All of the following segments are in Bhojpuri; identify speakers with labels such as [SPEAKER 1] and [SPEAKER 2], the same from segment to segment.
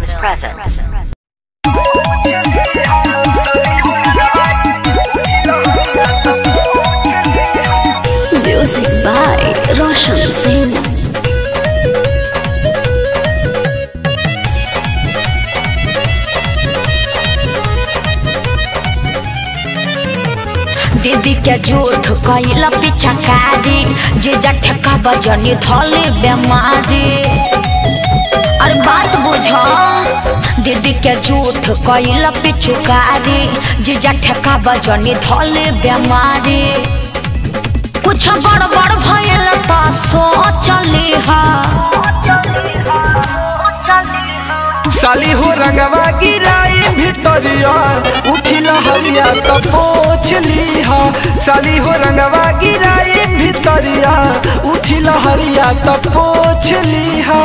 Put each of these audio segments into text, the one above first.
[SPEAKER 1] Films presents.
[SPEAKER 2] Music by Roshan Singh.
[SPEAKER 3] दीदी के झूठ कैला पीछा कारी जे जठका बजनी धोली बेमारी अरे बात बुझ दीदी के झूठ कैला पिछुकारी जे जठका बजनी धोली बेमारी कुछ गड़बड़ भइल त सोचली हा
[SPEAKER 4] साली हो रंगवा गिराई भितरिया उठी लहरिया तो पोछ लीहा साली हो रंगवा गिराई भितरिया उठी लहरिया तो पोछ लीहा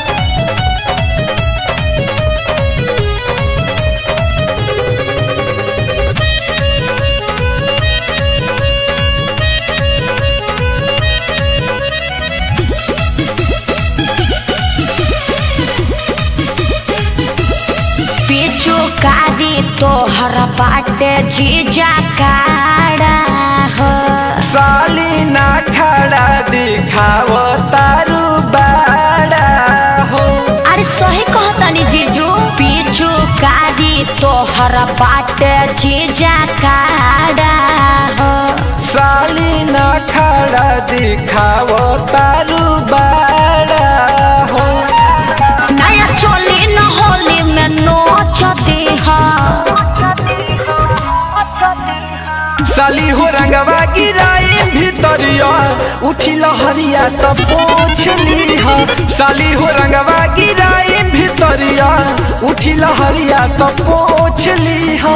[SPEAKER 3] पिछु कारी तोहर बाटे जीजा काड़ा हो
[SPEAKER 4] साली ना खड़ा दिखाव तारू बाड़ा हो
[SPEAKER 3] अरे सही कहतनी जीजू पिछु कारी तोहर बाटे जीजा काड़ा हो
[SPEAKER 4] साली ना खड़ा दिखाव तारू बाड़ा हो
[SPEAKER 3] नया चोली न होली में नोचती हा
[SPEAKER 4] साली हो रंगवा गिराई भितरिया उठी लहरिया तो पोछ लीहा साली हो रंगवा गिराई भितरिया उठी लहरिया तो पोछ लीहा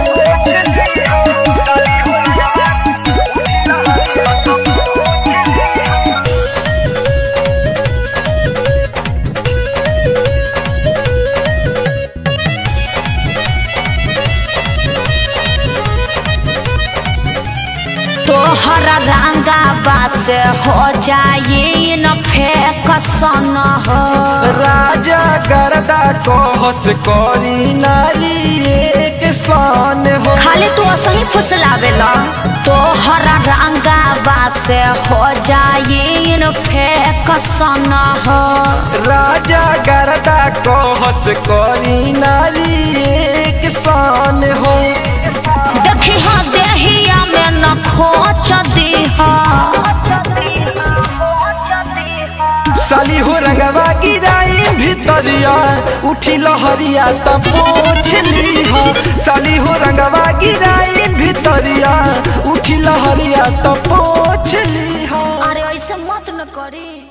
[SPEAKER 3] तोहर रंगा बस हो जाए न फेंक सन हो
[SPEAKER 4] राजा गरदा कहस करी नारी एक सन हो
[SPEAKER 3] खाली तू सही फुसलावेला तोहर रंगा बस हो जाए न फेंक सन हो
[SPEAKER 4] राजा गरदा कहस करी नारी एक सन हो
[SPEAKER 3] देखी हाँ देहिया में न खोच दीहा
[SPEAKER 4] साली हो रंगवा गिराई भितरिया उठी लहरिया त पोछ लीहा साली हो रंगवा गिराई भितरिया उठी लहरिया त पोछ लीहा
[SPEAKER 3] अरे ऐसे मत न करी